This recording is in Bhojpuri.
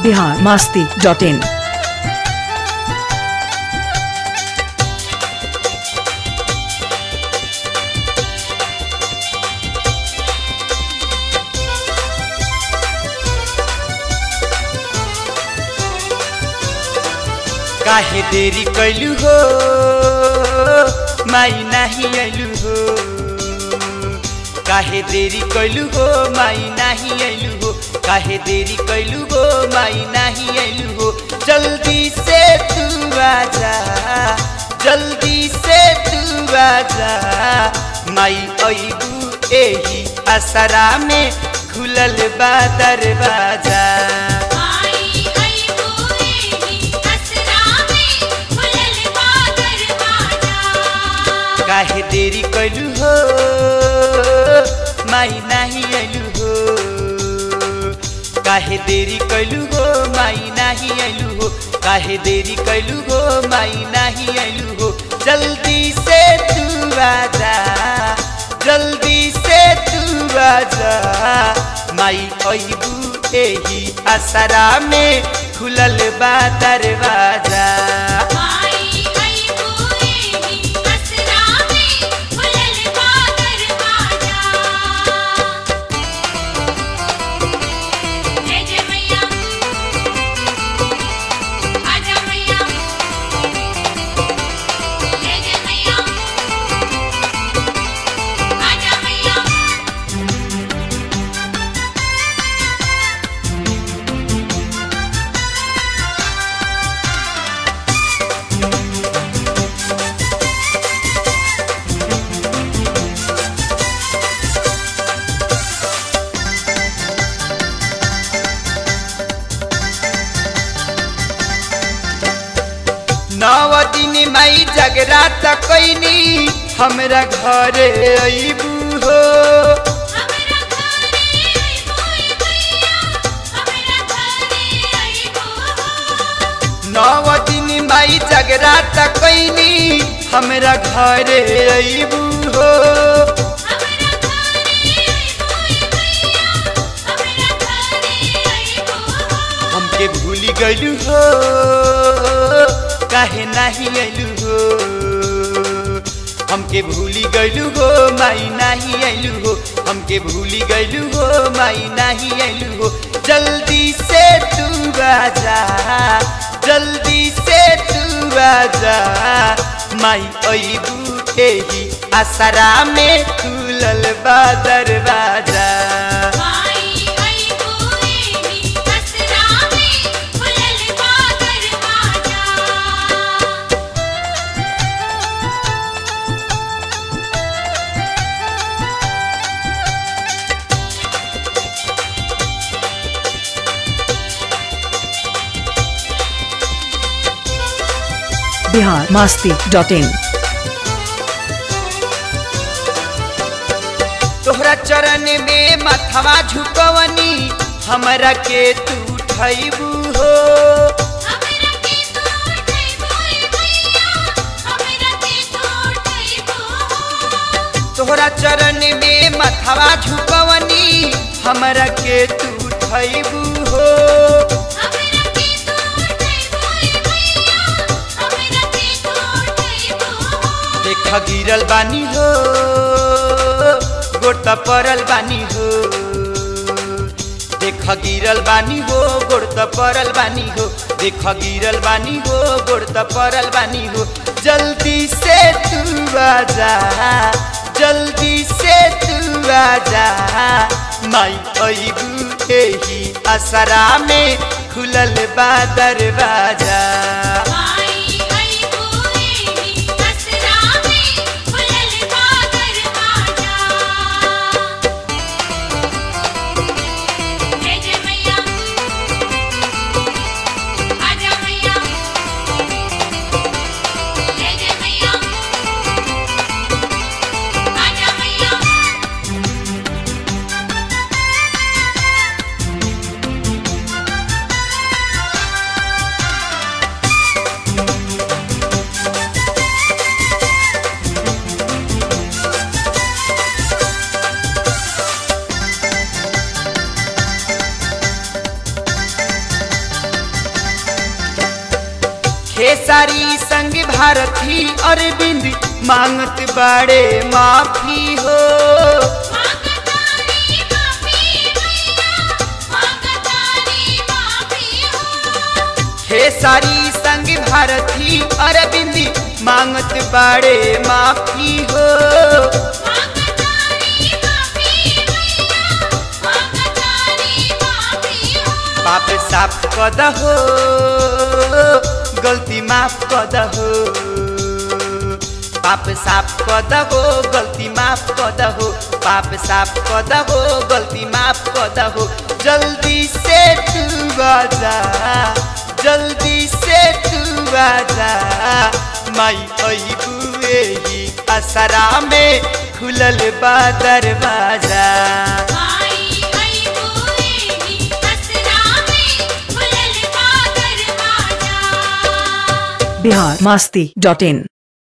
बिहार मास्ती डॉट इन काहे देरी कैलू हो माई नाही आइलू हो काहे देरी कैलू हो माई नाही आइलू हो काहे देरी कैलू हो माई नाही आइलू हो जल्दी से तू आजा जल्दी से तू आजा माई अइबू एही असरा में खुलल बा दरवाजा आई आई बोएही असरा में खुलल बा दरवाजा काहे देरी कैलू हो माई नाही आइलू हो काहे देरी कैलू हो माई नाही आइलू हो काहे देरी कैलू हो माई नाही आइलू हो जल्दी से तू आजा जल्दी से तू आजा माई अइबू एही असरा में खुलल बा दरवाजा आई आई बोएही असरा में खुलल बा दरवाजा जय जय मैया आजा मैया जय जय मैया आजा मैया नव दिन माई जगरात कैनी हमरा घरे अइबू हो हमरा घरे आई बोए भैया हमरा घरे आई बो नव दिन माई जगरात कैनी हमरा घरे अइबू हो हमरा घरे आई बोए भैया हमरा घरे आई बो हमके भूली गइलू हो काहे नाही अइलू हो हमके भूली गइलू हो माई नाही अइलू हो हमके भूली गइलू हो माई नाही अइलू हो जल्दी से तू आजा जल्दी से तू आजा माई अइबू एही असरा में खुलल बा दरवाजा आई आई बोएही असरा में खुलल बा दरवाजा बिहार मास्ती डॉट इन तोहरा चरण में मथवा झुकवनी हमरा के तू उठैबू हो हमरा के तोड़ै बोए भैया हमरा के तोड़ै बो तोहरा चरण में मथवा झुकवनी हमरा के तू उठैबू हो हमरा के तोड़ै बोए भैया हमरा के तोड़ै बो देख गिरल बानी हो गोड़ त परल बानी हो देख गिरल बानी हो गोड़ त परल बानी हो देख गिरल बानी हो गोड़ त परल बानी हो जल्दी से तू आजा जल्दी से तू आजा माई अइबू एही असरा में खुलल बा दरवाजा आई आई बोएही असरा में खुलल बा दरवाजा जय जय मैया आजा मैया जय जय मैया आजा मैया खेसारी संग भारती अरविंद मांगत बाड़े माफी हो मांगतारी माफी मैया मांगतारी माफी हो खेसारी संग भारती अरविंद मांगत बाड़े माफी हो मांगतारी माफी मैया मांगतारी माफी हो पाप साफ कद हो गल्ती माफ कद हो पाप साफ कद हो गल्ती माफ कद हो पाप साफ कद हो गल्ती माफ कद हो जल्दी से तू आजा जल्दी से तू आजा माई अबुए ही असरा में खुलल बा दरवाजा आई आई बुएगी असरा में खुलल बा दरवाजा बिहार मास्ती डॉट इन